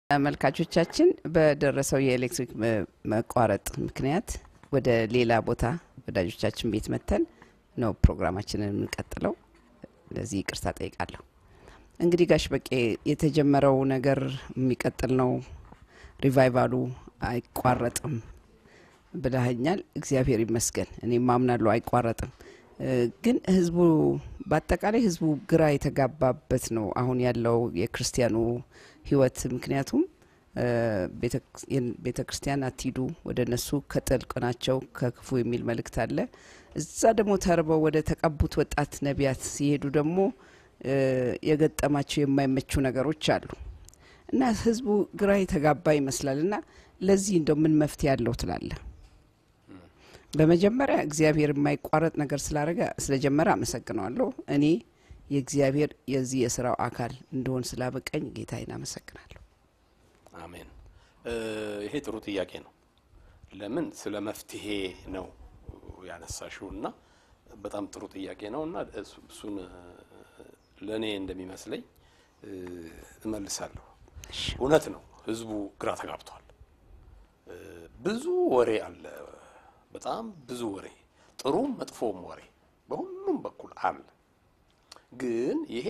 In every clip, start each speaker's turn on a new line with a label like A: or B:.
A: ተመልካቾቻችን በደረሰው የኤሌክትሪክ መቋረጥ ምክንያት ወደ ሌላ ቦታ ወዳጆቻችን ቤት መተን ነው ፕሮግራማችንን የምንቀጥለው። ለዚህ ይቅርታ ጠይቃለሁ። እንግዲህ ጋሽ በቄ የተጀመረው ነገር የሚቀጥል ነው፣ ሪቫይቫሉ አይቋረጥም ብለኸኛል። እግዚአብሔር ይመስገን። እኔም ማምናለሁ አይቋረጥም። ግን ህዝቡ በአጠቃላይ ህዝቡ ግራ የተጋባበት ነው አሁን ያለው የክርስቲያኑ ህይወት። ምክንያቱም ቤተ ክርስቲያን አትሂዱ፣ ወደ እነሱ ከጥልቅ ናቸው ከክፉ የሚል መልእክት አለ። እዛ ደግሞ ተርበው ወደ ተቀቡት ወጣት ነቢያት ሲሄዱ ደግሞ የገጠማቸው የማይመቹ ነገሮች አሉ እና ህዝቡ ግራ የተጋባ ይመስላል። እና ለዚህ እንደው ምን መፍትሄ ያለው ትላለ? በመጀመሪያ እግዚአብሔር የማይቋረጥ ነገር ስላረገ ስለጀመረ አመሰግነዋለሁ። እኔ የእግዚአብሔር የዚህ የስራው አካል እንደሆን ስላበቀኝ ጌታዬን አመሰግናለሁ።
B: አሜን። ይሄ ጥሩ ጥያቄ ነው። ለምን ስለ መፍትሄ ነው ያነሳሽው እና በጣም ጥሩ ጥያቄ ነው እና እሱን ለእኔ እንደሚመስለኝ እመልሳለሁ። እውነት ነው፣ ህዝቡ ግራ ተጋብቷል። ብዙ ወሬ አለ፣ በጣም ብዙ ወሬ፣ ጥሩም መጥፎም ወሬ በሁሉም በኩል አለ። ግን ይሄ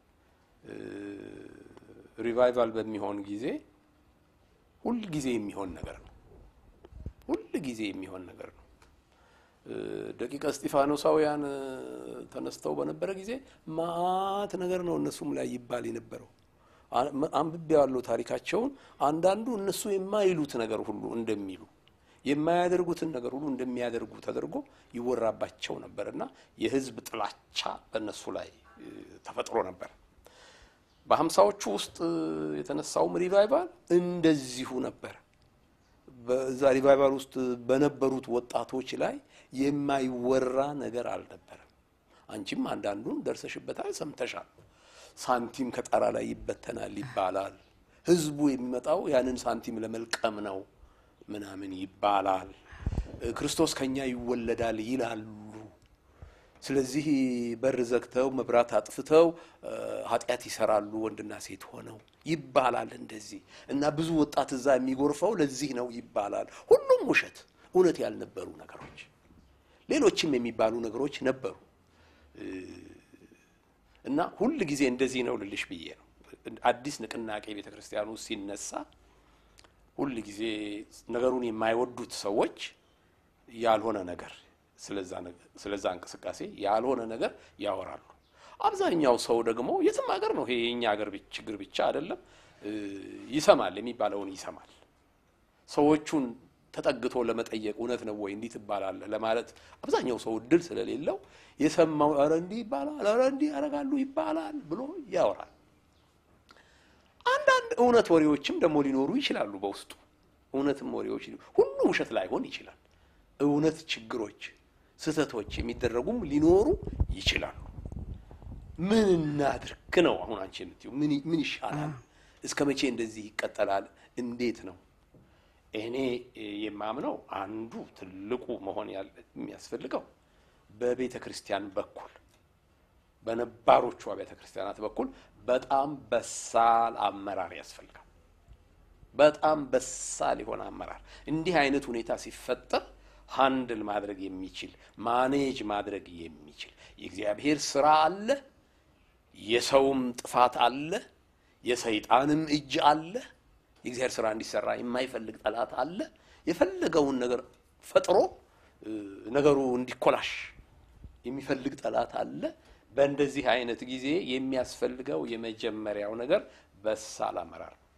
B: ሪቫይቫል በሚሆን ጊዜ ሁል ጊዜ የሚሆን ነገር ነው። ሁል ጊዜ የሚሆን ነገር ነው። ደቂቀ እስጢፋኖሳውያን ተነስተው በነበረ ጊዜ ማአት ነገር ነው እነሱም ላይ ይባል የነበረው። አንብቤ ያለው ታሪካቸውን አንዳንዱ እነሱ የማይሉት ነገር ሁሉ እንደሚሉ የማያደርጉትን ነገር ሁሉ እንደሚያደርጉ ተደርጎ ይወራባቸው ነበር እና የህዝብ ጥላቻ በእነሱ ላይ ተፈጥሮ ነበር። በሀምሳዎቹ ውስጥ የተነሳውም ሪቫይቫል እንደዚሁ ነበር። በዛ ሪቫይቫል ውስጥ በነበሩት ወጣቶች ላይ የማይወራ ነገር አልነበረም። አንቺም አንዳንዱን ደርሰሽበታል፣ ሰምተሻል። ሳንቲም ከጣራ ላይ ይበተናል ይባላል። ህዝቡ የሚመጣው ያንን ሳንቲም ለመልቀም ነው ምናምን ይባላል። ክርስቶስ ከኛ ይወለዳል ይላሉ። ስለዚህ በር ዘግተው መብራት አጥፍተው ኃጢአት ይሰራሉ ወንድና ሴት ሆነው ይባላል እንደዚህ እና ብዙ ወጣት እዛ የሚጎርፈው ለዚህ ነው ይባላል። ሁሉም ውሸት፣ እውነት ያልነበሩ ነገሮች፣ ሌሎችም የሚባሉ ነገሮች ነበሩ እና ሁል ጊዜ እንደዚህ ነው ልልሽ ብዬ ነው። አዲስ ንቅናቄ ቤተ ክርስቲያን ውስጥ ሲነሳ ሁል ጊዜ ነገሩን የማይወዱት ሰዎች ያልሆነ ነገር ስለዛ እንቅስቃሴ ያልሆነ ነገር ያወራሉ። አብዛኛው ሰው ደግሞ የትም ሀገር ነው ይሄ የኛ ሀገር ችግር ብቻ አይደለም፣ ይሰማል፣ የሚባለውን ይሰማል። ሰዎቹን ተጠግቶ ለመጠየቅ እውነት ነው ወይ እንዲህ ትባላለህ ለማለት አብዛኛው ሰው እድል ስለሌለው የሰማው ኧረ እንዲህ ይባላል፣ ኧረ እንዲህ ያደርጋሉ ይባላል ብሎ ያወራል። አንዳንድ እውነት ወሬዎችም ደግሞ ሊኖሩ ይችላሉ በውስጡ እውነትም ወሬዎች ሁሉ ውሸት ላይሆን ይችላል። እውነት ችግሮች፣ ስህተቶች የሚደረጉም ሊኖሩ ይችላሉ። ምን እናድርግ ነው አሁን አንቺ የምትይው? ምን ይሻላል? እስከ መቼ እንደዚህ ይቀጠላል? እንዴት ነው? እኔ የማምነው አንዱ ትልቁ መሆን የሚያስፈልገው በቤተ ክርስቲያን በኩል በነባሮቹ ቤተ ክርስቲያናት በኩል በጣም በሳል አመራር ያስፈልጋል። በጣም በሳል የሆነ አመራር እንዲህ አይነት ሁኔታ ሲፈጠር ሃንድል ማድረግ የሚችል ማኔጅ ማድረግ የሚችል የእግዚአብሔር ስራ አለ፣ የሰውም ጥፋት አለ፣ የሰይጣንም እጅ አለ። የእግዚአብሔር ስራ እንዲሰራ የማይፈልግ ጠላት አለ። የፈለገውን ነገር ፈጥሮ ነገሩ እንዲኮላሽ የሚፈልግ ጠላት አለ። በእንደዚህ አይነት ጊዜ የሚያስፈልገው የመጀመሪያው ነገር በሳል አመራር ነው።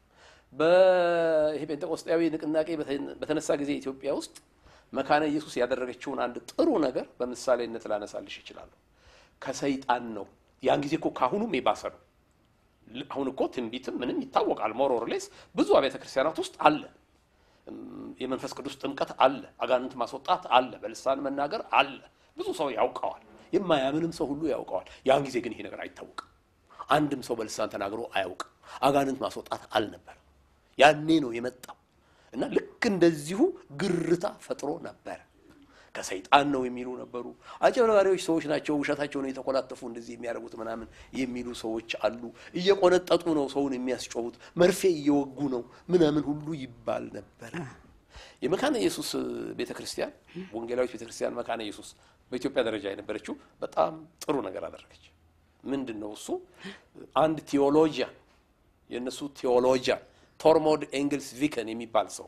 B: በይሄ ጴንጤቆስጣዊ ንቅናቄ በተነሳ ጊዜ ኢትዮጵያ ውስጥ መካነ ኢየሱስ ያደረገችውን አንድ ጥሩ ነገር በምሳሌነት ላነሳልሽ ይችላለሁ። ከሰይጣን ነው። ያን ጊዜ እኮ ካሁኑም የባሰ ነው። አሁን እኮ ትንቢትም ምንም ይታወቃል። ሞር ኦር ሌስ ብዙ አብያተ ክርስቲያናት ውስጥ አለ። የመንፈስ ቅዱስ ጥምቀት አለ። አጋንንት ማስወጣት አለ። በልሳን መናገር አለ። ብዙ ሰው ያውቀዋል። የማያምንም ሰው ሁሉ ያውቀዋል። ያን ጊዜ ግን ይሄ ነገር አይታወቅም። አንድም ሰው በልሳን ተናግሮ አያውቅም። አጋንንት ማስወጣት አልነበረም። ያኔ ነው የመጣው እና ልክ እንደዚሁ ግርታ ፈጥሮ ነበረ። ከሰይጣን ነው የሚሉ ነበሩ። አጭበርባሪዎች ሰዎች ናቸው፣ ውሸታቸውን የተኮላተፉ እንደዚህ የሚያደርጉት ምናምን የሚሉ ሰዎች አሉ። እየቆነጠጡ ነው ሰውን የሚያስጮሁት፣ መርፌ እየወጉ ነው ምናምን ሁሉ ይባል ነበረ። የመካነ ኢየሱስ ቤተ ክርስቲያን ወንጌላዊት ቤተ ክርስቲያን መካነ ኢየሱስ በኢትዮጵያ ደረጃ የነበረችው በጣም ጥሩ ነገር አደረገች። ምንድን ነው እሱ? አንድ ቴዎሎጂያን የእነሱ ቴዎሎጂያን ቶርሞድ ኤንግልስ ቪከን የሚባል ሰው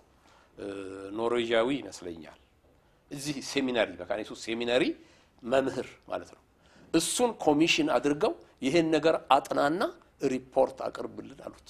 B: ኖርዌዣዊ ይመስለኛል። እዚህ ሴሚናሪ መካነ ኢየሱስ ሴሚናሪ መምህር ማለት ነው። እሱን ኮሚሽን አድርገው ይሄን ነገር አጥናና ሪፖርት አቅርብልን አሉት።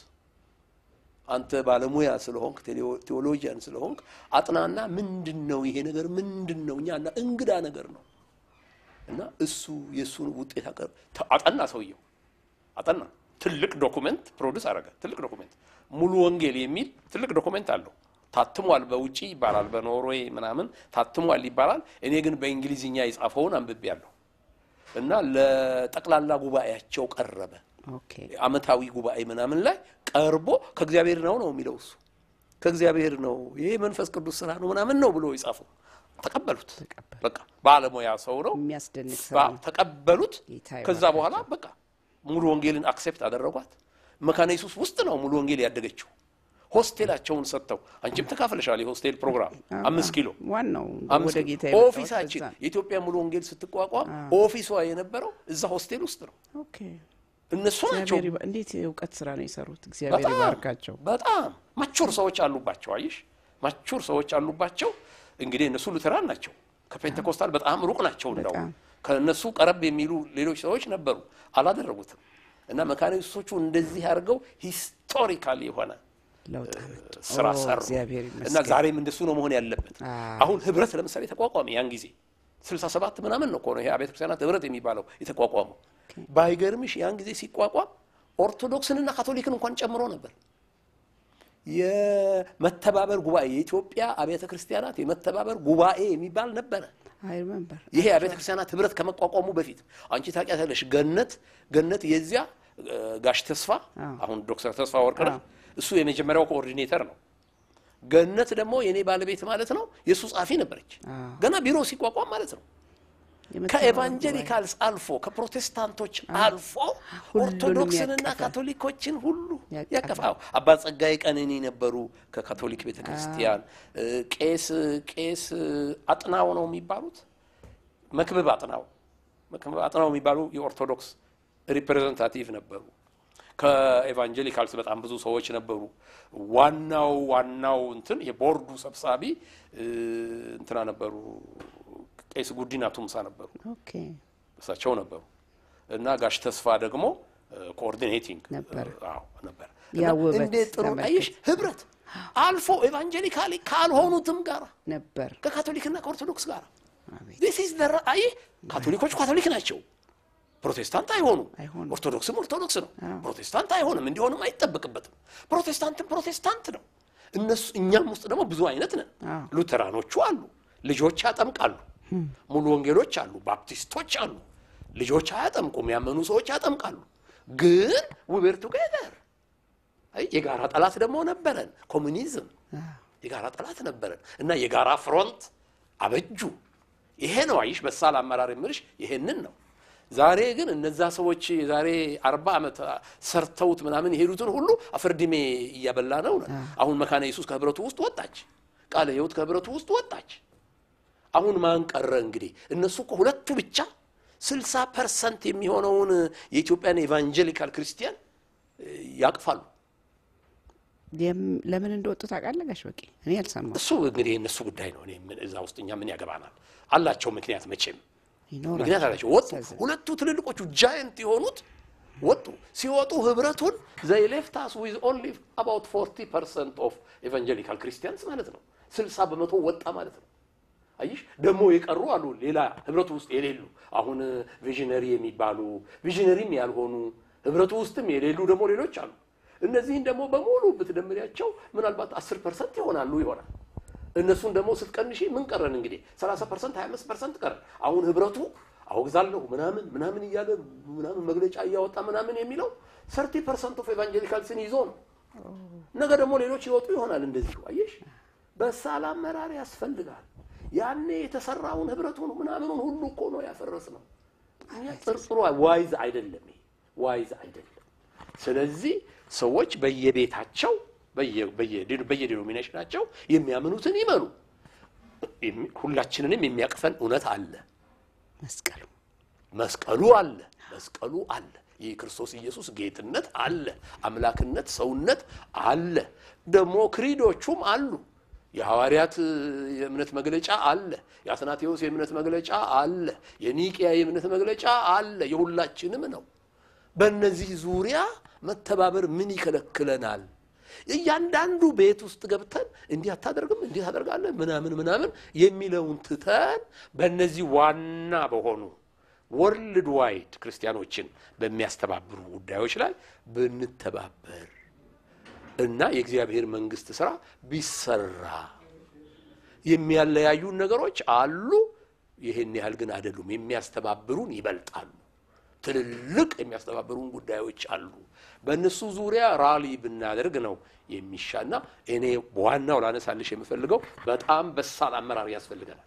B: አንተ ባለሙያ ስለሆንክ ቴዎሎጂያን ስለሆንክ አጥናና ምንድን ነው ይሄ ነገር ምንድን ነው? እኛ እና እንግዳ ነገር ነው እና እሱ የእሱን ውጤት አጠና። ሰውየው አጠና። ትልቅ ዶኩሜንት ፕሮዲስ አደረገ። ትልቅ ዶኩሜንት ሙሉ ወንጌል የሚል ትልቅ ዶኩሜንት አለው። ታትሟል። በውጪ ይባላል፣ በኖርዌይ ምናምን ታትሟል ይባላል። እኔ ግን በእንግሊዝኛ የጻፈውን አንብቤያለሁ እና ለጠቅላላ ጉባኤያቸው ቀረበ።
A: ኦኬ
B: አመታዊ ጉባኤ ምናምን ላይ ቀርቦ ከእግዚአብሔር ነው ነው የሚለው እሱ ከእግዚአብሔር ነው ይሄ መንፈስ ቅዱስ ስራ ነው ምናምን ነው ብሎ የጻፈው ተቀበሉት።
A: ተቀበሉ።
B: በቃ ባለሙያ ሰው ነው
A: የሚያስደንቅ ስራ
B: ባ-
A: ነው።
B: ተቀበሉት።
A: ጌታ
B: ከዛ
A: ይባርካቸው።
B: በኋላ በቃ ሙሉ ወንጌልን አክሴፕት አደረጓት። መካነ ኢየሱስ ውስጥ ነው ሙሉ ወንጌል ያደገችው። ሆስቴላቸውን ሰጥተው አንቺም ተካፍለሻል። የሆስቴል ፕሮግራም አምስት ኪሎ
A: ዋናው
B: አምስት
A: ወደ
B: ኪሎ
A: ጌታ የመጣሁት
B: ኦፊሳችን
A: በዛ ነው።
B: የኢትዮጵያ ሙሉ ወንጌል ስትቋቋም ኦፊሷ የነበረው እዛ ሆስቴል ውስጥ ነው።
A: ኦኬ
B: እነሱ ናቸው
A: እግዚአብሔር ይባ- እንዴት የእውቀት ስራ ነው የሰሩት። እግዚአብሔር
B: በጣም
A: ይባርካቸው።
B: በጣም ማቹር ሰዎች አሉባቸው። አይሽ ማቹር ሰዎች አሉባቸው። እንግዲህ እነሱ ሉተራን ናቸው። ከፔንቴኮስታል በጣም ሩቅ ናቸው። እንደው
A: በጣም።
B: ከእነሱ ቀረብ የሚሉ ሌሎች ሰዎች ነበሩ፣ አላደረጉትም። እና መካነ ኢየሱሶቹ እንደዚህ አድርገው ሂስቶሪካል የሆነ
A: ለውጥ አመጡ።
B: ስራ
A: ኦ፣
B: ሰሩ
A: እግዚአብሔር
B: እና
A: ይመስገን።
B: ዛሬም እንደሱ ነው መሆን ያለበት።
A: አዎ።
B: አሁን ህብረት ለምሳሌ ተቋቋመ። ያን ጊዜ ስልሳ ሰባት ምናምን ነው እኮ ነው ይሄ አብያተ ክርስቲያናት ህብረት የሚባለው የተቋቋመው። ባይገርምሽ ያን ጊዜ ሲቋቋም ኦርቶዶክስንና ካቶሊክን እንኳን ጨምሮ ነበር። የመተባበር ጉባኤ የኢትዮጵያ አብያተ ክርስቲያናት የመተባበር ጉባኤ የሚባል ነበረ።
A: አይ ሪመምበር
B: ይሄ አብያተ ክርስቲያናት ህብረት ከመቋቋሙ በፊት አንቺ ታውቂያታለሽ። ገነት ገነት የዚያ እ፣ ጋሽ ተስፋ አሁን ዶክተር ተስፋ ወርቅነህ እሱ የመጀመሪያው ኮኦርዲኔተር ነው። ገነት ደግሞ የኔ ባለቤት ማለት ነው። የእሱ ጸሐፊ ነበረች
A: አዎ።
B: ገና ቢሮ ሲቋቋም ማለት ነው።
A: የመተባበር
B: ከኤቫንጀሊካልስ አልፎ ከፕሮቴስታንቶች አልፎ
A: ሁሉንም
B: ኦርቶዶክስንና
A: ያቀፈ።
B: ካቶሊኮችን ሁሉ
A: ያቀፈ።
B: ያቀፋው አባ ጸጋዬ ቀነኒ ነበሩ ከካቶሊክ ቤተ ክርስቲያን። ቄስ ቄስ አጥናው ነው የሚባሉት መክብብ አጥናው መክብብ አጥናው የሚባሉ የኦርቶዶክስ ሪፕሬዘንታቲቭ ነበሩ። ከኤቫንጀሊካልስ በጣም ብዙ ሰዎች ነበሩ። ዋናው ዋናው እንትን የቦርዱ ሰብሳቢ እ፣ እንትና ነበሩ ቄስ ጉዲና ቱምሳ ነበሩ።
A: ኦኬ
B: እሳቸው ነበሩ እና ጋሽ ተስፋ ደግሞ ኮኦርዲኔቲንግ
A: ነበር።
B: አዎ ነበር።
A: ያ
B: እና
A: ውበት
B: እንዴት ጥሩ
A: ተመልከት።
B: አየሽ፣ ህብረት አልፎ ኤቫንጀሊካሊ ካልሆኑትም ጋር
A: ነበር።
B: ከካቶሊክና ከኦርቶዶክስ ጋር
A: አቤት
B: ዲስ ኢዝ ዘ አይ ካቶሊኮች ካቶሊክ ናቸው። ፕሮቴስታንት አይሆኑም።
A: አይሆኑም።
B: ኦርቶዶክስም ኦርቶዶክስ ነው።
A: አዎ።
B: ፕሮቴስታንት አይሆንም፣ እንዲሆንም አይጠበቅበትም። ፕሮቴስታንትም ፕሮቴስታንት ነው። እነሱ እኛም ውስጥ ደግሞ ብዙ አይነት ነን።
A: አዎ።
B: ሉተራኖቹ አሉ፣ ልጆች ያጠምቃሉ። ሙሉ ወንጌሎች አሉ፣ ባፕቲስቶች አሉ፣ ልጆች አያጠምቁም፣ ያመኑ ሰዎች ያጠምቃሉ። ግን ውቤር ቱጌዘር አይ የጋራ ጠላት ደግሞ ነበረን፣ ኮሙኒዝም የጋራ ጠላት ነበረን እና የጋራ ፍሮንት አበጁ። ይሄ ነው አይሽ በሳል አመራር የምልሽ ይሄንን ነው። ዛሬ ግን እነዛ ሰዎች የዛሬ አርባ ዓመት ሰርተውት ምናምን የሄዱትን ሁሉ አፈርድሜ እያበላ ነው ነው። አሁን መካነ ኢየሱስ ከህብረቱ ውስጥ ወጣች፣ ቃለ ሕይወት ከህብረቱ ውስጥ ወጣች። አሁን ማን ቀረ እንግዲህ? እነሱ እኮ ሁለቱ ብቻ ስልሳ ፐርሰንት የሚሆነውን የኢትዮጵያን ኤቫንጀሊካል ክርስቲያን እ, ያቅፋሉ።
A: የም- ለምን እንደወጡ ታውቃለህ ጋሽ በቂ? እኔ አልሰማሁም።
B: እሱ እንግዲህ የእነሱ ጉዳይ ነው። እኔ ምን እዛ ውስጥ እኛ ምን ያገባናል? አላቸው ምክንያት መቼም
A: ይኖራል።
B: ምክንያት አላቸው። ወጡ።
A: ያሳዝናል።
B: ሁለቱ ትልልቆቹ ጃይንት የሆኑት ወጡ። ሲወጡ ህብረቱን ዘይ ሌፍት አስ ዊዝ ኦንሊ አባውት 40 ፐርሰንት ኦፍ ኤቫንጀሊካል ክርስቲያንስ ማለት ነው። 60 በመቶ ወጣ ማለት ነው። አይሽ ደግሞ የቀሩ አሉ ሌላ ህብረቱ ውስጥ የሌሉ አሁን ቪዥነሪ የሚባሉ ቪዥነሪም ያልሆኑ ህብረቱ ውስጥም የሌሉ ደግሞ ሌሎች አሉ። እነዚህን ደግሞ በሙሉ ብትደምሪያቸው ምናልባት 10 ፐርሰንት ይሆናሉ ይሆናል። እነሱን ደግሞ ስትቀንሺ ምን ቀረን እንግዲህ 30 ፐርሰንት 25 ፐርሰንት ቀረ። አሁን ህብረቱ አወግዛለሁ ምናምን ምናምን እያለ ምናምን መግለጫ እያወጣ ምናምን የሚለው 30 ፐርሰንት ኦፍ ኤቫንጀሊካልስን ይዞ ነው። ነገ ደግሞ ሌሎች ይወጡ ይሆናል እንደዚሁ። አየሽ፣ በሳል አመራር ያስፈልጋል። ያኔ የተሰራውን ህብረቱን ምናምኑን ሁሉ እኮ ነው ያፈረስ ነው። እኛ ጥርጥሩ ዋይዝ አይደለም፣ ይሄ ዋይዝ አይደለም። ስለዚህ ሰዎች በየቤታቸው በየዲኖሚኔሽናቸው የሚያምኑትን ይመኑ። ሁላችንንም የሚያቅፈን እውነት አለ።
A: መስቀሉ
B: መስቀሉ አለ። መስቀሉ አለ። የክርስቶስ ኢየሱስ ጌትነት አለ። አምላክነት፣ ሰውነት አለ። ደግሞ ክሪዶቹም አሉ። የሐዋርያት የእምነት መግለጫ አለ። የአትናቴዎስ የእምነት መግለጫ አለ። የኒቅያ የእምነት መግለጫ አለ። የሁላችንም ነው። በእነዚህ ዙሪያ መተባበር ምን ይከለክለናል? እያንዳንዱ ቤት ውስጥ ገብተን እንዲህ አታደርግም፣ እንዲህ ታደርጋለህ፣ ምናምን ምናምን የሚለውን ትተን በእነዚህ ዋና በሆኑ ወርልድ ዋይድ ክርስቲያኖችን በሚያስተባብሩ ጉዳዮች ላይ ብንተባበር እና የእግዚአብሔር መንግስት ስራ ቢሰራ የሚያለያዩን ነገሮች አሉ። ይህን ያህል ግን አይደሉም። የሚያስተባብሩን ይበልጣሉ። ትልልቅ የሚያስተባብሩን ጉዳዮች አሉ። በእነሱ ዙሪያ ራሊ ብናደርግ ነው የሚሻና እኔ ዋናው ላነሳልሽ የምፈልገው በጣም በሳል አመራር ያስፈልገናል።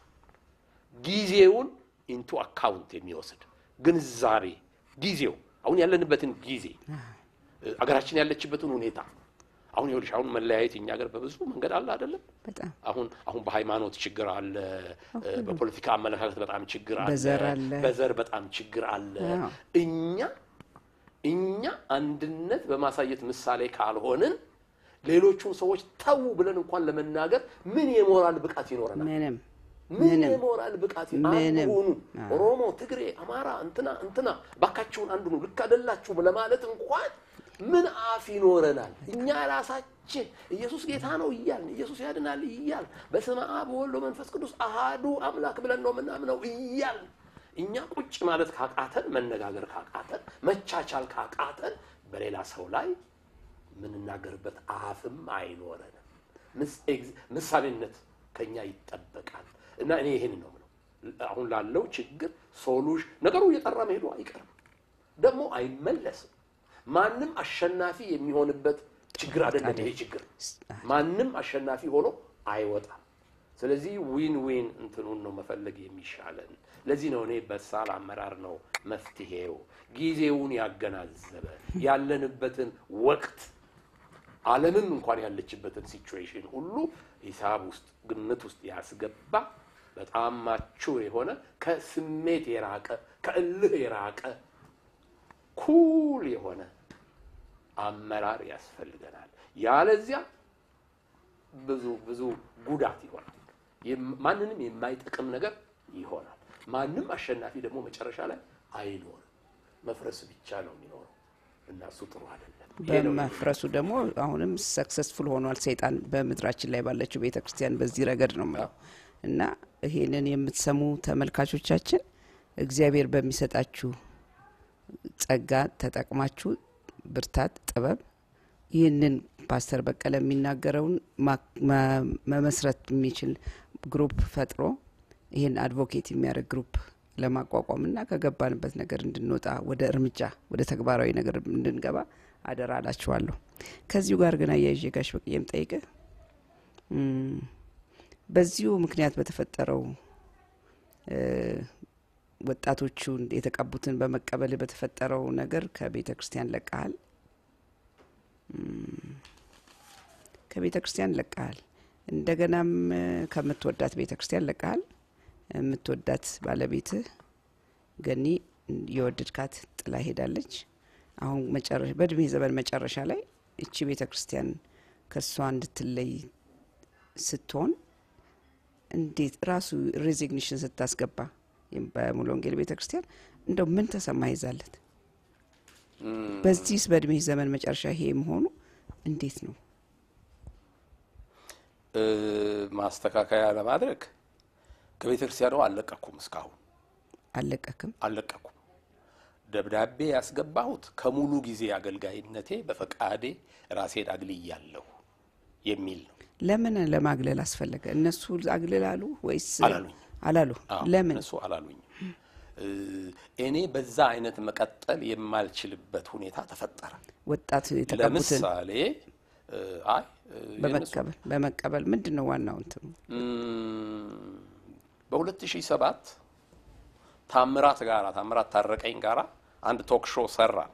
B: ጊዜውን ኢንቱ አካውንት የሚወስድ ግንዛቤ ጊዜው አሁን ያለንበትን ጊዜ አገራችን ያለችበትን ሁኔታ አሁን ይኸውልሽ አሁን መለያየት እኛ ሀገር በብዙ መንገድ አለ አይደለም።
A: በጣም
B: አሁን አሁን በሃይማኖት ችግር አለ፣ በፖለቲካ አመለካከት በጣም ችግር አለ፣
A: በዘር አለ።
B: በዘር በጣም ችግር አለ።
A: አዎ።
B: እኛ እኛ አንድነት በማሳየት ምሳሌ ካልሆንን ሌሎቹን ሰዎች ተዉ ብለን እንኳን ለመናገር ምን የሞራል ብቃት ይኖረናል?
A: ምንም
B: ምን
A: ምንም
B: የሞራል ብቃት
A: ምንም።
B: አንድ ሁኑ። ኦሮሞ፣ ትግሬ፣ አማራ እንትና እንትና ባካችሁን አንድ ሁኑ ልክ አይደላችሁም ለማለት እንኳን ምን አፍ ይኖረናል? እኛ ራሳችን ኢየሱስ ጌታ ነው እያልን ኢየሱስ ያድናል እያልን በስመ አብ ወወልድ ወመንፈስ ቅዱስ አሃዱ አምላክ ብለን ነው የምናምነው እያልን እኛ ቁጭ ማለት ካቃተን፣ መነጋገር ካቃተን፣ መቻቻል ካቃተን በሌላ ሰው ላይ የምንናገርበት አፍም አይኖረንም። ምስ- ኤግዝ- ምሳሌነት ከኛ ይጠበቃል እና እኔ ይህን ነው የምለው። አሁን ላለው ችግር ሶሉሽን ነገሩ እየጠራ መሄዱ አይቀርም፣ ደግሞ አይመለስም። ማንም አሸናፊ የሚሆንበት ችግር አይደለም ይሄ ችግር። ማንም አሸናፊ ሆኖ አይወጣም። ስለዚህ ዊን ዊን እንትኑን ነው መፈለግ የሚሻለን። ለዚህ ነው እኔ በሳል አመራር ነው መፍትሄው፣ ጊዜውን ያገናዘበ ያለንበትን ወቅት ዓለምም እንኳን ያለችበትን ሲቹዌሽን ሁሉ ሂሳብ ውስጥ ግምት ውስጥ ያስገባ በጣም ማቹር የሆነ ከስሜት የራቀ ከእልህ የራቀ ኩል የሆነ አመራር ያስፈልገናል። ያለዚያ ብዙ ብዙ ጉዳት ይሆናል። የም- ማንንም የማይጠቅም ነገር ይሆናል። ማንም አሸናፊ ደግሞ መጨረሻ ላይ አይኖርም። መፍረስ ብቻ ነው የሚኖረው እና እሱ ጥሩ አይደለም። ይሄ ነው
A: በመፍረሱ ደግሞ አሁንም ሰክሰስፉል ሆኗል ሰይጣን በምድራችን ላይ ባለችው ቤተ ክርስቲያን በዚህ ረገድ ነው የምለው እና ይሄንን የምትሰሙ ተመልካቾቻችን እግዚአብሔር በሚሰጣችሁ ጸጋ ተጠቅማችሁ ብርታት፣ ጥበብ ይህንን ፓስተር በቀለ የሚናገረውን ማ- መ- መመስረት የሚችል ግሩፕ ፈጥሮ ይህን አድቮኬት የሚያደርግ ግሩፕ ለማቋቋም እና ከገባንበት ነገር እንድንወጣ ወደ እርምጃ ወደ ተግባራዊ ነገር እንድንገባ አደራ አላችኋለሁ። ከዚሁ ጋር ግን አያይዤ ጋሽ በቅዬም ጠይቀ በዚሁ ምክንያት በተፈጠረው እ፣ ወጣቶቹን የተቀቡትን በመቀበል በተፈጠረው ነገር ከቤተ ክርስቲያን ለቀሃል። እም፣ ከቤተ ክርስቲያን ለቀሃል። እንደገናም እ፣ ከምትወዳት ቤተ ክርስቲያን ለቀሃል። የምትወዳት ባለቤትህ ገኒ የወደድካት ጥላ ሄዳለች። አሁን መጨረሻ በእድሜ ዘመን መጨረሻ ላይ እቺ ቤተ ክርስቲያን ከእሷ እንድትለይ ስትሆን እንዴት ራሱ ሬዚግኒሽን ስታስገባ ይም በሙሉ ወንጌል ቤተ ክርስቲያን እንደው ምን ተሰማ ይዛለት በዚህስ በእድሜ ዘመን መጨረሻ ይሄ መሆኑ እንዴት ነው?
B: እ፣ ማስተካከያ ለማድረግ ከቤተ ክርስቲያኑ አልለቀኩም፣ እስካሁን
A: አልለቀክም።
B: አልለቀኩም። ደብዳቤ ያስገባሁት ከሙሉ ጊዜ አገልጋይነቴ በፈቃዴ ራሴን አግልያለሁ የሚል ነው።
A: ለምን ለማግለል አስፈለገ? እነሱ አግልላሉ ወይስ
B: አላሉኝም።
A: አላሉ?
B: አዎ፣
A: ለምን?
B: እነሱ አላሉኝም። እ፣ እኔ በዛ አይነት መቀጠል የማልችልበት ሁኔታ ተፈጠረ።
A: ወጣት የተቀቡትን
B: ለምሳሌ እ፣ አይ እ፣ የእነሱ
A: በመቀበል በመቀበል ምንድን ነው ዋናው እንትኑ?
B: እም፣ በ2007 ታምራት ጋራ ታምራት ታረቀኝ ጋራ አንድ ቶክ ሾው ሰራን።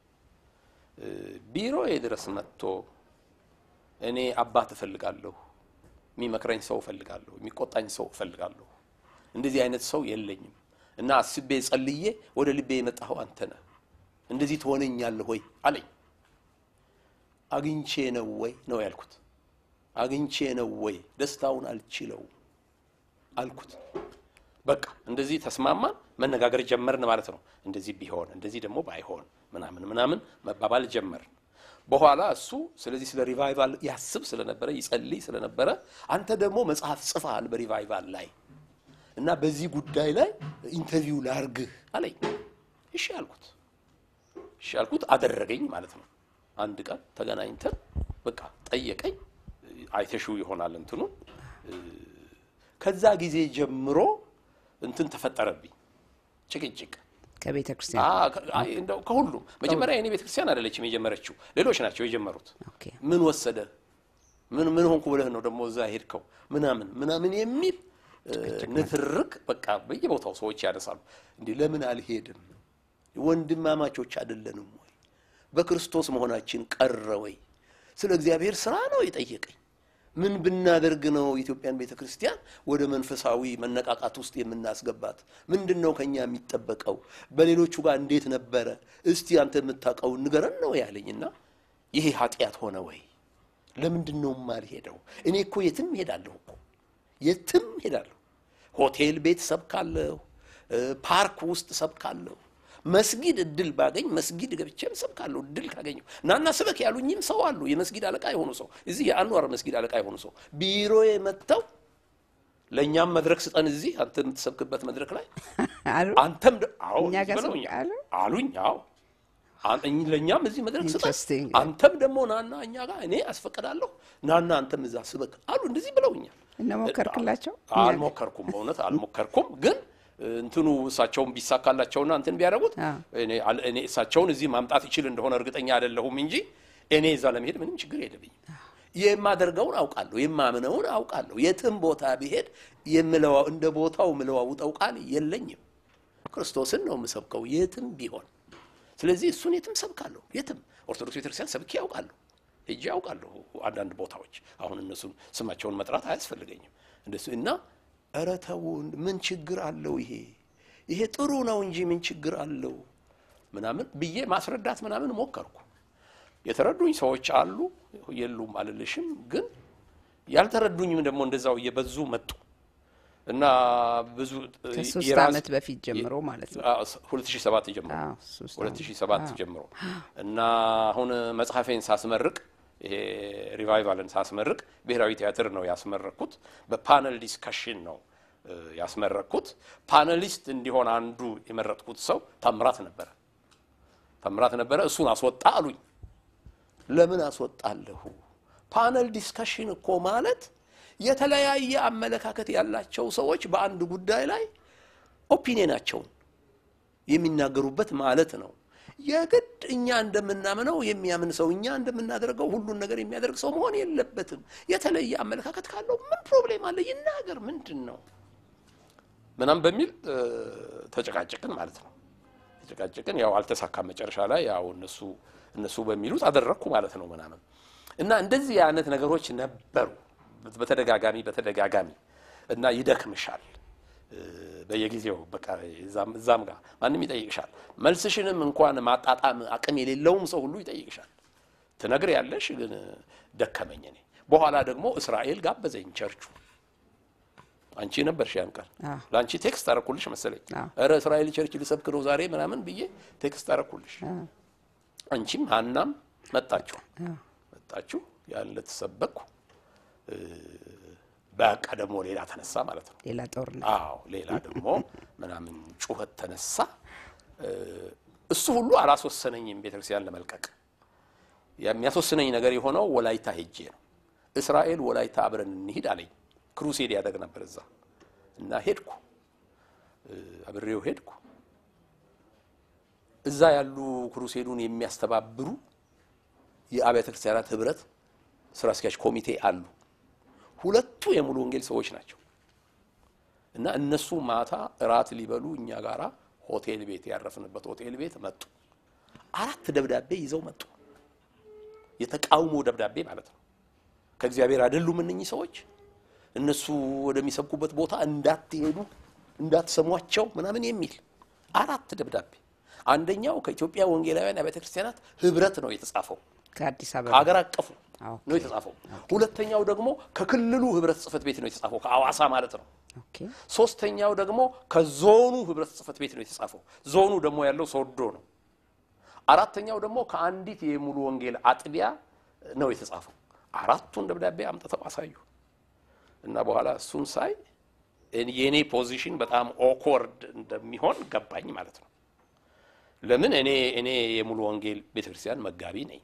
B: ቢሮዬ ድረስ መጥቶ እኔ አባት እፈልጋለሁ፣ የሚመክረኝ ሰው እፈልጋለሁ፣ የሚቆጣኝ ሰው እፈልጋለሁ፣ እንደዚህ አይነት ሰው የለኝም እና አስቤ ጸልዬ ወደ ልቤ የመጣኸው አንተ ነህ፣ እንደዚህ ትሆነኛለህ ወይ አለኝ። አግኝቼ ነው ወይ ነው ያልኩት። አግኝቼ ነው ወይ ደስታውን አልችለው አልኩት። በቃ እንደዚህ ተስማማን፣ መነጋገር ጀመርን ማለት ነው። እንደዚህ ቢሆን እንደዚህ ደግሞ ባይሆን ምናምን ምናምን መባባል ጀመርን። በኋላ እሱ ስለዚህ ስለ ሪቫይቫል ያስብ ስለነበረ ይጸልይ ስለነበረ አንተ ደግሞ መጽሐፍ ጽፈሃል በሪቫይቫል ላይ እና በዚህ ጉዳይ ላይ ኢንተርቪው ላርግህ አለኝ። እሺ አልኩት። እሺ አልኩት። አደረገኝ ማለት ነው። አንድ ቀን ተገናኝተን በቃ ጠየቀኝ። አይተሽው ይሆናል እንትኑ ከዛ ጊዜ ጀምሮ እንትን ተፈጠረብኝ ጭቅጭቅ
A: ከቤተ ክርስቲያን
B: አ- ከ- አይ፣ እንደው ከሁሉም መጀመሪያ የኔ ቤተክርስቲያን አይደለችም የጀመረችው፣ ሌሎች ናቸው የጀመሩት።
A: ኦኬ
B: ምን ወሰደ ምን ምን ሆንኩ ብለህ ነው ደግሞ እዛ ሄድከው ምናምን ምናምን የሚል እ፣ ንትርክ በቃ በየቦታው ሰዎች ያነሳሉ። እንዲህ ለምን አልሄድም? ወንድማማቾች አይደለንም ወይ? በክርስቶስ መሆናችን ቀረ ወይ? ስለ እግዚአብሔር ስራ ነው የጠየቀኝ። ምን ብናደርግ ነው የኢትዮጵያን ቤተ ክርስቲያን ወደ መንፈሳዊ መነቃቃት ውስጥ የምናስገባት? ምንድን ነው ከኛ የሚጠበቀው? በሌሎቹ ጋር እንዴት ነበረ? እስቲ አንተ የምታውቀውን ንገረን ነው ያለኝና ይሄ ኃጢአት ሆነ ወይ? ለምንድን ነው የማልሄደው? እኔ እኮ የትም ሄዳለሁ እኮ የትም ሄዳለሁ። ሆቴል ቤት ሰብካለሁ፣ እ፣ ፓርክ ውስጥ ሰብካለሁ፣ መስጊድ እድል ባገኝ መስጊድ ገብቼም ሰብካለሁ። እድል ካገኘው ናና ስበክ ያሉኝም ሰው አሉ። የመስጊድ አለቃ የሆኑ ሰው እዚህ የአንዋር መስጊድ አለቃ የሆኑ ሰው ቢሮዬ መጥተው ለእኛም መድረክ ስጠን እዚህ አንተ የምትሰብክበት መድረክ ላይ
A: አሉ
B: አንተም ደ- አዎ
A: እኛ ጋር
B: ብለውኛል
A: ሰብክ አሉ?
B: አሉኝ። አዎ አን- እኝ- ለእኛም እዚህ መድረክ ስጠን
A: Interesting.
B: አንተም ደግሞ ናና እኛ ጋር እኔ አስፈቅዳለሁ ናና አንተም እዛ ስበክ አሉ። እንደዚህ ብለውኛል።
A: እና ሞከርክላቸው?
B: አልሞከርኩም፣ በእውነት አልሞከርኩም። ግን እንትኑ እሳቸውን ቢሳካላቸውና እንትን ቢያደርጉት
A: አዎ።
B: እኔ አል- እኔ እሳቸውን እዚህ ማምጣት ይችል እንደሆነ እርግጠኛ አይደለሁም እንጂ እኔ እዛ ለመሄድ ምንም ችግር የለብኝም። የማደርገውን አውቃለሁ፣ የማምነውን አውቃለሁ። የትም ቦታ ብሄድ የምለዋ- እንደ ቦታው የምለዋውጠው ቃል የለኝም። ክርስቶስን ነው የምሰብከው የትም ቢሆን። ስለዚህ እሱን የትም ሰብካለሁ። የትም ኦርቶዶክስ ቤተክርስቲያን ሰብኬ ያውቃለሁ፣ ሄጄ ያውቃለሁ። አንዳንድ ቦታዎች አሁን እነሱን ስማቸውን መጥራት አያስፈልገኝም እንደሱ እና ኧረ ተው ምን ችግር አለው ይሄ ይሄ ጥሩ ነው እንጂ ምን ችግር አለው ምናምን ብዬ ማስረዳት ምናምን ሞከርኩ። የተረዱኝ ሰዎች አሉ፣ የሉም አልልሽም። ግን ያልተረዱኝም ደግሞ እንደዛው እየበዙ መጡ እና ብዙ
A: ከሶስት
B: የራስ-
A: ዓመት በፊት ጀምሮ ማለት ነው።
B: አዎ፣ 2007 ጀምሮ
A: አዎ፣ ሶስት
B: 2007 ጀምሮ እና አሁን መጽሐፌን ሳስመርቅ ይሄ ሪቫይቫልን ሳስመርቅ ብሔራዊ ቲያትር ነው ያስመረቅኩት። በፓነል ዲስከሽን ነው እ፣ ያስመረቅኩት። ፓነሊስት እንዲሆን አንዱ የመረጥኩት ሰው ታምራት ነበረ። ታምራት ነበረ። እሱን አስወጣ አሉኝ። ለምን አስወጣለሁ? ፓነል ዲስከሽን እኮ ማለት የተለያየ አመለካከት ያላቸው ሰዎች በአንድ ጉዳይ ላይ ኦፒኒየናቸውን የሚናገሩበት ማለት ነው። የግድ እኛ እንደምናምነው የሚያምን ሰው እኛ እንደምናደርገው ሁሉን ነገር የሚያደርግ ሰው መሆን የለበትም። የተለየ አመለካከት ካለው ምን ፕሮብሌም አለ? ይናገር። ምንድን ነው ምናምን በሚል እ፣ ተጨቃጨቅን ማለት ነው። ተጨቃጨቅን። ያው አልተሳካም። መጨረሻ ላይ ያው እነሱ እነሱ በሚሉት አደረግኩ ማለት ነው ምናምን እና እንደዚህ አይነት ነገሮች ነበሩ በተደጋጋሚ በተደጋጋሚ እና ይደክምሻል እ፣ በየጊዜው በቃ እዛም እዛም ጋር ማንም ይጠይቅሻል። መልስሽንም እንኳን ማጣጣም አቅም የሌለውም ሰው ሁሉ ይጠይቅሻል። ትነግር ያለሽ ግን ደከመኝ እኔ። በኋላ ደግሞ እስራኤል ጋበዘኝ ቸርቹ። አንቺ ነበርሽ ያን ቀን
A: አዎ።
B: ለአንቺ ቴክስት አረኩልሽ መሰለኝ።
A: አዎ።
B: ኧረ እስራኤል ቸርች ልሰብክ ነው ዛሬ ምናምን ብዬ ቴክስት አረኩልሽ። አንቺም ሀናም መጣችሁ
A: አዎ።
B: መጣችሁ ያን ለተሰበኩ እ፣ በቃ ደግሞ ሌላ ተነሳ ማለት ነው።
A: ሌላ ጦርነት
B: አዎ ሌላ ደግሞ ምናምን ጩኸት ተነሳ። እ፣ እሱ ሁሉ አላስወሰነኝም ቤተክርስቲያን ለመልቀቅ። የሚያስወስነኝ ነገር የሆነው ወላይታ ሄጄ ነው። እስራኤል ወላይታ አብረን እንሂድ አለኝ። ክሩሴድ ያደግ ነበር እዛ እና ሄድኩ፣ እ፣ አብሬው ሄድኩ። እዛ ያሉ ክሩሴዱን የሚያስተባብሩ የአብያተ ክርስቲያናት ህብረት ስራ አስኪያጅ ኮሚቴ አሉ። ሁለቱ የሙሉ ወንጌል ሰዎች ናቸው። እና እነሱ ማታ እራት ሊበሉ እኛ ጋራ ሆቴል ቤት ያረፍንበት ሆቴል ቤት መጡ። አራት ደብዳቤ ይዘው መጡ። የተቃውሞ ደብዳቤ ማለት ነው። ከእግዚአብሔር አይደሉም እነኚህ ሰዎች እነሱ ወደሚሰብኩበት ቦታ እንዳትሄዱ እንዳትሰሟቸው ምናምን የሚል አራት ደብዳቤ። አንደኛው ከኢትዮጵያ ወንጌላውያን አብያተ ክርስቲያናት ህብረት ነው የተጻፈው፣
A: ከአዲስ አበባ
B: ከሀገር አቀፉ
A: አዎ።
B: ነው የተጻፈው። ሁለተኛው ደግሞ ከክልሉ ህብረት ጽሕፈት ቤት ነው የተጻፈው፣ ከአዋሳ ማለት ነው።
A: ኦኬ
B: ሶስተኛው ደግሞ ከዞኑ ህብረት ጽሕፈት ቤት ነው የተጻፈው። ዞኑ ደግሞ ያለው ሶዶ ነው። አራተኛው ደግሞ ከአንዲት የሙሉ ወንጌል አጥቢያ ነው የተጻፈው። አራቱን ደብዳቤ አምጥተው አሳዩ እና በኋላ እሱን ሳይ የእኔ ፖዚሽን በጣም ኦክወርድ እንደሚሆን ገባኝ ማለት ነው። ለምን እኔ እኔ የሙሉ ወንጌል ቤተክርስቲያን መጋቢ ነኝ።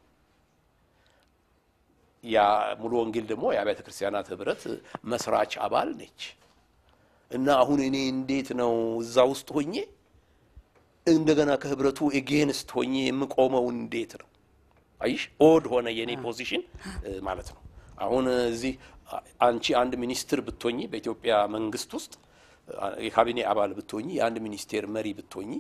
B: ያ ሙሉ ወንጌል ደግሞ የአብያተ ክርስቲያናት ህብረት መስራች አባል ነች። እና አሁን እኔ እንዴት ነው እዛ ውስጥ ሆኜ እንደገና ከህብረቱ ኤጌንስት ሆኜ የምቆመው እንዴት ነው? አይሽ ኦድ ሆነ የኔ ፖዚሽን እ, ማለት ነው። አሁን እዚህ አ- አንቺ አንድ ሚኒስትር ብትሆኚ በኢትዮጵያ መንግስት ውስጥ አ- የካቢኔ አባል ብትሆኚ የአንድ ሚኒስቴር መሪ ብትሆኚ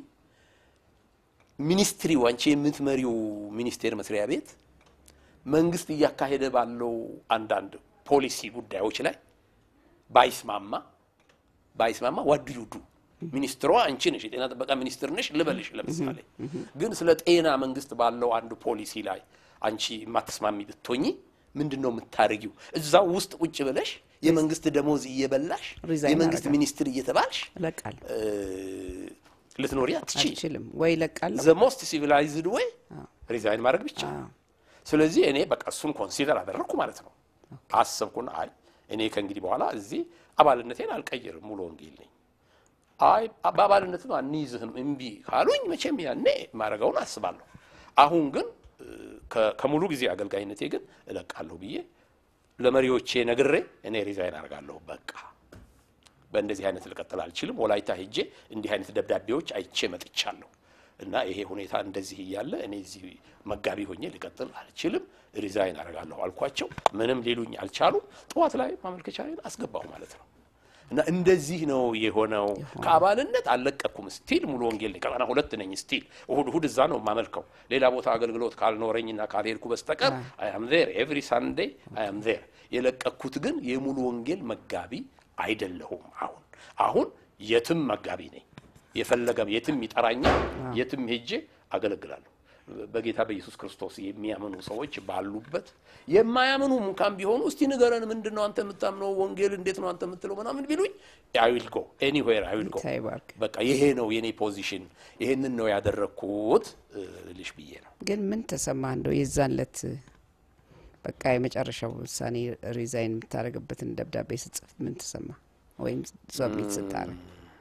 B: ሚኒስትሪው አንቺ የምትመሪው ሚኒስቴር መስሪያ ቤት መንግስት እያካሄደ ባለው አንዳንድ ፖሊሲ ጉዳዮች ላይ ባይስማማ ባይስማማ ዋድ ዩ ዱ ሚኒስትሯ አንቺ ነሽ፣ የጤና ጥበቃ ሚኒስትር ነሽ ልበልሽ። ለምሳሌ ግን ስለ ጤና መንግስት ባለው አንድ ፖሊሲ ላይ አንቺ የማትስማሚ ብትሆኚ ምንድን ነው የምታደርጊው? እዛው ውስጥ ቁጭ ብለሽ የመንግስት ደሞዝ እየበላሽ
A: ሪዛይን
B: የመንግስት
A: አደርጋለሁ።
B: ሚኒስትር እየተባልሽ
A: እለቃለሁ።
B: እ፣ ልትኖሪ አትችይ።
A: አልችልም ወይ እለቃለሁ።
B: ዘ ሞስት ሲቪላይዝድ ወይ ሪዛይን ማድረግ ብቻ።
A: አዎ።
B: ስለዚህ እኔ በቃ እሱን ኮንሲደር አደረግኩ ማለት ነው። አሰብኩና አይ እኔ ከእንግዲህ በኋላ እዚህ አባልነቴን አልቀይርም፣ ሙሉ ወንጌል ነኝ። አይ በአባልነትም አንይዝህም እምቢ ካሉኝ መቼም ያኔ ማድረገውን አስባለሁ። አሁን ግን እ፣ ከ- ከሙሉ ጊዜ አገልጋይነቴ ግን እለቃለሁ ብዬ ለመሪዎቼ ነግሬ እኔ ሪዛይን አደርጋለሁ በቃ በእንደዚህ አይነት ልቀጥል አልችልም። ወላይታ ሄጄ እንዲህ አይነት ደብዳቤዎች አይቼ መጥቻለሁ እና ይሄ ሁኔታ እንደዚህ እያለ እኔ እዚህ መጋቢ ሆኜ ልቀጥል አልችልም፣ ሪዛይን አደርጋለሁ አልኳቸው። ምንም ሊሉኝ አልቻሉም። ጠዋት ላይ ማመልከቻዬን አስገባሁ ማለት ነው። እና እንደዚህ ነው የሆነው። ከአባልነት አልለቀኩም። ስቲል ሙሉ ወንጌል ነኝ። ቀጠና ሁለት ነኝ። ስቲል እሁድ እሁድ እዛ ነው የማመልከው። ሌላ ቦታ አገልግሎት ካልኖረኝና ካልሄድኩ በስተቀር አይ አም ዜር ኤቭሪ ሳንዴ አይ አም ዜር። የለቀኩት ግን የሙሉ ወንጌል መጋቢ አይደለሁም። አሁን አሁን የትም መጋቢ ነኝ። የፈለገም የትም ይጠራኛል። የትም ሄጄ አገለግላለሁ። በጌታ በኢየሱስ ክርስቶስ የሚያምኑ ሰዎች ባሉበት የማያምኑ እንኳን ቢሆኑ እስቲ ንገረን፣ ምንድን ነው አንተ የምታምነው ወንጌል እንዴት ነው አንተ የምትለው ምናምን ቢሉኝ አይ ዊል ጎ ኤኒዌር አይ ዊል ጎ።
A: ጌታ ይባርክ።
B: በቃ ይሄ ነው የኔ ፖዚሽን፣ ይሄንን ነው ያደረግኩት እ, ልሽ ብዬ ነው።
A: ግን ምን ተሰማ እንደው የዛን ለት በቃ የመጨረሻው ውሳኔ ሪዛይን የምታደርግበትን ደብዳቤ ስጽፍ ምን ተሰማ? ወይም ሰብሚት ስታረግ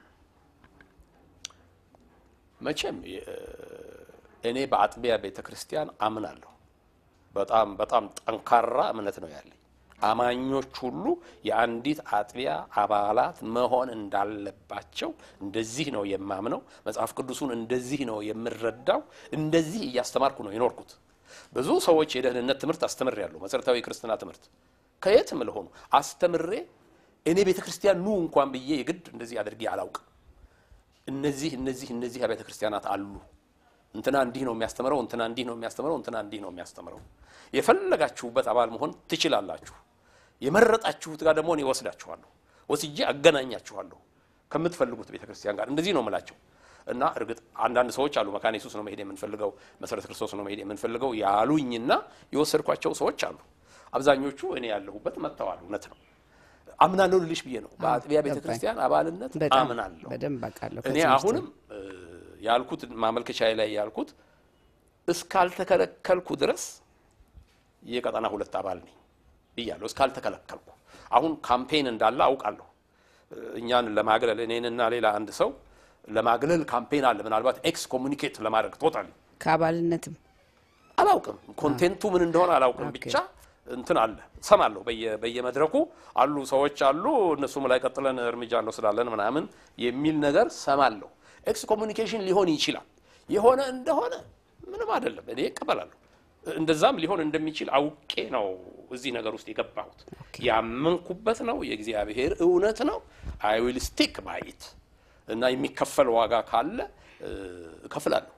B: መቼም የ- እኔ በአጥቢያ ቤተ ክርስቲያን አምናለሁ። በጣም በጣም ጠንካራ እምነት ነው ያለኝ። አማኞች ሁሉ የአንዲት አጥቢያ አባላት መሆን እንዳለባቸው እንደዚህ ነው የማምነው። መጽሐፍ ቅዱሱን እንደዚህ ነው የምረዳው። እንደዚህ እያስተማርኩ ነው የኖርኩት። ብዙ ሰዎች የደህንነት ትምህርት አስተምሬያለሁ። መሰረታዊ የክርስትና ትምህርት ከየትም ለሆኑ አስተምሬ እኔ ቤተ ክርስቲያን ኑ እንኳን ብዬ የግድ እንደዚህ አድርጌ አላውቅም። እነዚህ እነዚህ እነዚህ አብያተ ክርስቲያናት አሉ። እንትና እንዲህ ነው የሚያስተምረው፣ እንትና እንዲህ ነው የሚያስተምረው፣ እንትና እንዲህ ነው የሚያስተምረው። የፈለጋችሁበት አባል መሆን ትችላላችሁ። የመረጣችሁት ጋር ደግሞ እኔ ወስዳችኋለሁ፣ ወስጄ አገናኛችኋለሁ ከምትፈልጉት ቤተ ክርስቲያን ጋር። እንደዚህ ነው የምላቸው እና እርግጥ አንዳንድ ሰዎች አሉ መካነ ኢየሱስ ነው መሄድ የምንፈልገው፣ መሰረተ ክርስቶስ ነው መሄድ የምንፈልገው ያሉኝና የወሰድኳቸው ሰዎች አሉ። አብዛኞቹ እኔ ያለሁበት መጥተዋል። እውነት ነው አምናለሁ ልልሽ ብዬ ነው። በአጥቢያ ቤተ
A: ገባኝ።
B: ክርስቲያን አባልነት
A: በጣም
B: አምናለሁ።
A: በደንብ አውቃለሁ።
B: እኔ
A: ከዚህ ውስጥ
B: አሁንም እ, ያልኩት ማመልከቻ ላይ ያልኩት እስካልተከለከልኩ ድረስ የቀጠና ሁለት አባል ነኝ ብያለሁ። እስካልተከለከልኩ አሁን ካምፔን እንዳለ አውቃለሁ። እ, እኛን ለማግለል እኔንና ሌላ አንድ ሰው ለማግለል ካምፔን አለ። ምናልባት ኤክስ ኮሙኒኬት ለማድረግ ቶታሊ
A: ከአባልነትም
B: አላውቅም። ኮንቴንቱ ምን እንደሆነ አላውቅም።
A: ኦኬ።
B: ብቻ እንትን አለ ሰማለሁ። በየ- በየመድረኩ አሉ ሰዎች አሉ፣ እነሱም ላይ ቀጥለን እርምጃ እንወስዳለን ምናምን የሚል ነገር ሰማለሁ። ኤክስ ኮሙኒኬሽን ሊሆን ይችላል። የሆነ እንደሆነ ምንም አይደለም፣ እኔ እቀበላለሁ። እንደዛም ሊሆን እንደሚችል አውቄ ነው እዚህ ነገር ውስጥ የገባሁት። ያመንኩበት ነው፣ የእግዚአብሔር እውነት ነው። አይ ዊል ስቲክ ባይት እና የሚከፈል ዋጋ ካለ እ፣ እከፍላለሁ።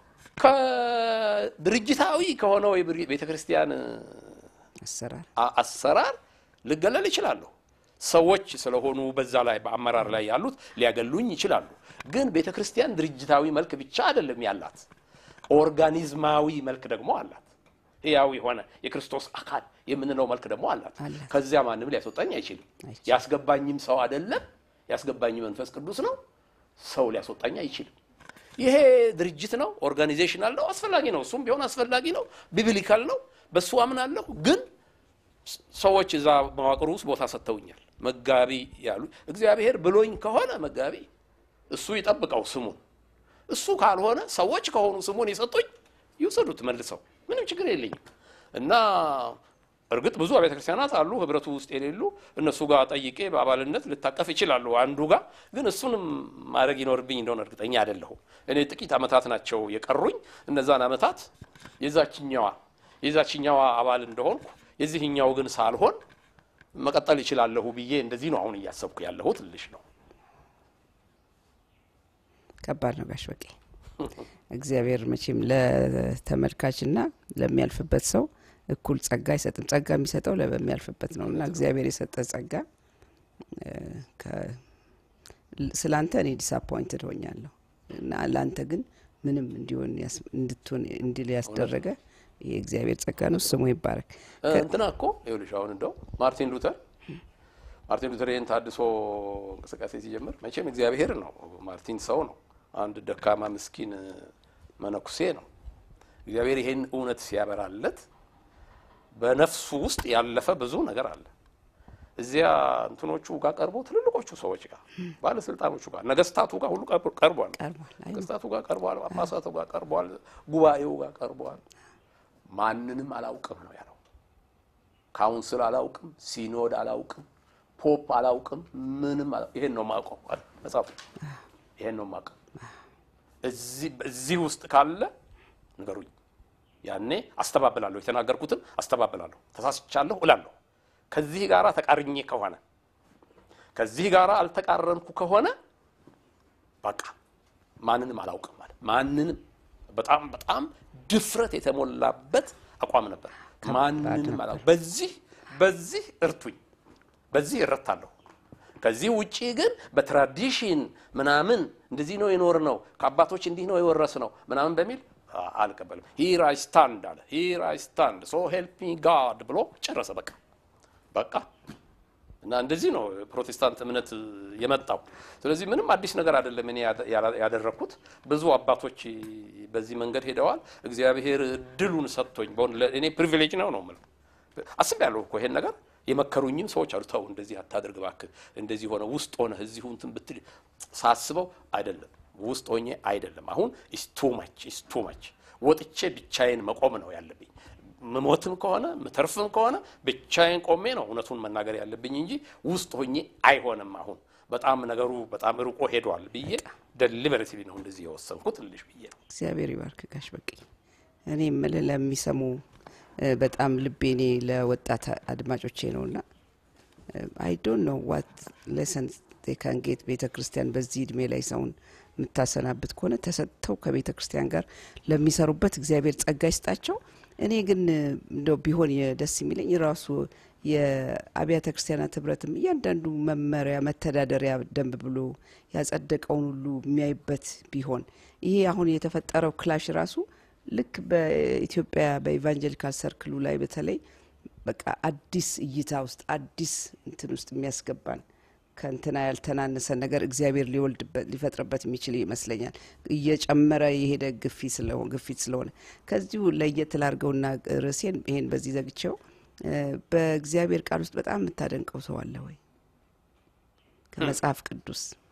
B: ከድርጅታዊ ከሆነው የቤተ ክርስቲያን
A: አሰራር
B: አ- አሰራር ልገለል ይችላለሁ። ሰዎች ስለሆኑ በዛ ላይ በአመራር ላይ ያሉት ሊያገሉኝ ይችላሉ። ግን ቤተ ክርስቲያን ድርጅታዊ መልክ ብቻ አይደለም ያላት፣ ኦርጋኒዝማዊ መልክ ደግሞ አላት። ሕያው የሆነ የክርስቶስ አካል የምንለው መልክ ደግሞ አላት።
A: አላት።
B: ከዚያ ማንም ሊያስወጣኝ አይችልም።
A: አይችልም።
B: ያስገባኝም ሰው አይደለም፣ ያስገባኝ መንፈስ ቅዱስ ነው። ሰው ሊያስወጣኝ አይችልም። ይሄ ድርጅት ነው፣ ኦርጋኒዜሽናል ነው፣ አስፈላጊ ነው። እሱም ቢሆን አስፈላጊ ነው፣ ቢብሊካል ነው፣ በሱ አምናለሁ። ግን ሰዎች እዛ መዋቅሩ ውስጥ ቦታ ሰጥተውኛል። መጋቢ ያሉ እግዚአብሔር ብሎኝ ከሆነ መጋቢ እሱ ይጠብቀው ስሙን። እሱ ካልሆነ ሰዎች ከሆኑ ስሙን የሰጡኝ ይውሰዱት መልሰው፣ ምንም ችግር የለኝም። እና እርግጥ ብዙ አብያተ ክርስቲያናት አሉ ህብረቱ ውስጥ የሌሉ እነሱ ጋር ጠይቄ በአባልነት ልታቀፍ ይችላሉ። አንዱ ጋር ግን እሱንም ማድረግ ይኖርብኝ እንደሆነ እርግጠኛ አይደለሁም። እኔ ጥቂት ዓመታት ናቸው የቀሩኝ። እነዛን ዓመታት የዛችኛዋ የዛችኛዋ አባል እንደሆንኩ የዚህኛው ግን ሳልሆን መቀጠል ይችላለሁ ብዬ እንደዚህ ነው አሁን እያሰብኩ ያለሁት ልሽ ነው።
A: ከባድ ነው ጋሽ በቄ። እግዚአብሔር መቼም ለተመልካችና ለሚያልፍበት ሰው እኩል ጸጋ አይሰጥም። ጸጋ የሚሰጠው ለበሚያልፍበት ነው እና እግዚአብሔር የሰጠ ጸጋ ስለ አንተ እኔ ዲስአፖይንትድ ሆኛለሁ እና ለአንተ ግን ምንም እንዲሆን ያስ- እንድትሆን እንዲል ያስደረገ የእግዚአብሔር ጸጋ ነው። ስሙ ይባረክ።
B: እንትና እኮ ይኸውልሽ አሁን እንደው ማርቲን ሉተር ማርቲን ሉተር ይህን ታድሶ እንቅስቃሴ ሲጀምር መቼም እግዚአብሔር ነው። ማርቲን ሰው ነው። አንድ ደካማ ምስኪን መነኩሴ ነው። እግዚአብሔር ይሄን እውነት ሲያበራለት በነፍሱ ውስጥ ያለፈ ብዙ ነገር አለ። እዚያ እንትኖቹ ጋር ቀርቦ ትልልቆቹ ሰዎች ጋር ባለስልጣኖቹ ጋር ነገስታቱ ጋር ሁሉ ቀርቦ- ቀርቧል።
A: ቀርቧል። አይ
B: ነገስታቱ ጋር ቀርቧል። ጳጳሳቱ ጋር ቀርቧል። ጉባኤው ጋር ቀርቧል። ማንንም አላውቅም ነው ያለው። ካውንስል አላውቅም፣ ሲኖድ አላውቅም፣ ፖፕ አላውቅም፣ ምንም አላ- ይሄን ነው የማውቀው አለ መጽሐፉ። ይሄን ነው የማውቀው። እዚህ እዚህ ውስጥ ካለ ንገሩኝ። ያኔ አስተባብላለሁ፣ የተናገርኩትን አስተባብላለሁ፣ ተሳስቻለሁ እላለሁ። ከዚህ ጋራ ተቃርኜ ከሆነ ከዚህ ጋራ አልተቃረንኩ ከሆነ በቃ ማንንም አላውቅም ማለት ማንንም በጣም በጣም ድፍረት የተሞላበት አቋም ነበር። ማንንም አላውቅም። በዚህ በዚህ እርቱኝ፣ በዚህ እረታለሁ። ከዚህ ውጪ ግን በትራዲሽን ምናምን እንደዚህ ነው የኖር ነው ከአባቶች እንዲህ ነው የወረስ ነው ምናምን በሚል አ- አልቀበልም። ሂር አይ ስታንድ አለ። ሂር አይ ስታንድ ሶ ሄልፕ ሚ ጋድ ብሎ ጨረሰ። በቃ በቃ እና እንደዚህ ነው ፕሮቴስታንት እምነት የመጣው። ስለዚህ ምንም አዲስ ነገር አይደለም እኔ ያደ- ያላ- ያደረግኩት። ብዙ አባቶች በዚህ መንገድ ሄደዋል። እግዚአብሔር እድሉን ሰጥቶኝ በእውነት ለእኔ ፕሪቪሌጅ ነው ነው የምለው። አስቤያለሁ እኮ ይሄን ነገር የመከሩኝም ሰዎች አሉ። ተው እንደዚህ አታድርግ እባክህ፣ እንደዚህ ሆነ ውስጥ ሆነ እዚሁ እንትን ብትል ሳስበው አይደለም ውስጥ ሆኜ አይደለም። አሁን ኢስ ቱ ማች ኢስ ቱ ማች ወጥቼ ብቻዬን መቆም ነው ያለብኝ። ምሞትም ከሆነ ምተርፍም ከሆነ ብቻዬን ቆሜ ነው እውነቱን መናገር ያለብኝ እንጂ ውስጥ ሆኜ አይሆንም። አሁን በጣም ነገሩ በጣም ርቆ ሄዷል ብዬ ደሊበሬትሊ ነው እንደዚህ የወሰንኩት ልሽ ብዬ ነው።
A: እግዚአብሔር ይባርክ ጋሽ በቄ። እኔ የምልህ ለሚሰሙ እ፣ በጣም ልቤ እኔ ለወጣት አድማጮቼ ነውና አይ ዶንት ኖ ዋት ሌሰን ካን ጌት ቤተ ክርስቲያን በዚህ እድሜ ላይ ሰውን የምታሰናብት ከሆነ ተሰጥተው ከቤተ ክርስቲያን ጋር ለሚሰሩበት እግዚአብሔር ጸጋ ይስጣቸው። እኔ ግን እ፣ እንደው ቢሆን የ- ደስ የሚለኝ ራሱ የአብያተ ክርስቲያናት ህብረትም እያንዳንዱ መመሪያ መተዳደሪያ ደንብ ብሎ ያጸደቀውን ሁሉ የሚያይበት ቢሆን ይሄ አሁን የተፈጠረው ክላሽ ራሱ ልክ በኢትዮጵያ በኢቫንጀሊካል ሰርክሉ ላይ በተለይ በቃ አዲስ እይታ ውስጥ አዲስ እንትን ውስጥ የሚያስገባን ከእንትና ያልተናነሰ ነገር እግዚአብሔር ሊወልድበት ሊፈጥርበት የሚችል ይመስለኛል። እየጨመረ የሄደ ግፊት ስለሆነ ግፊት ስለሆነ ከዚሁ ለየት ላርገውና ርዕሴን ይሄን በዚህ ዘግቼው እ፣ በእግዚአብሔር ቃል ውስጥ በጣም የምታደንቀው ሰው አለ ወይ? ከመጽሐፍ ቅዱስ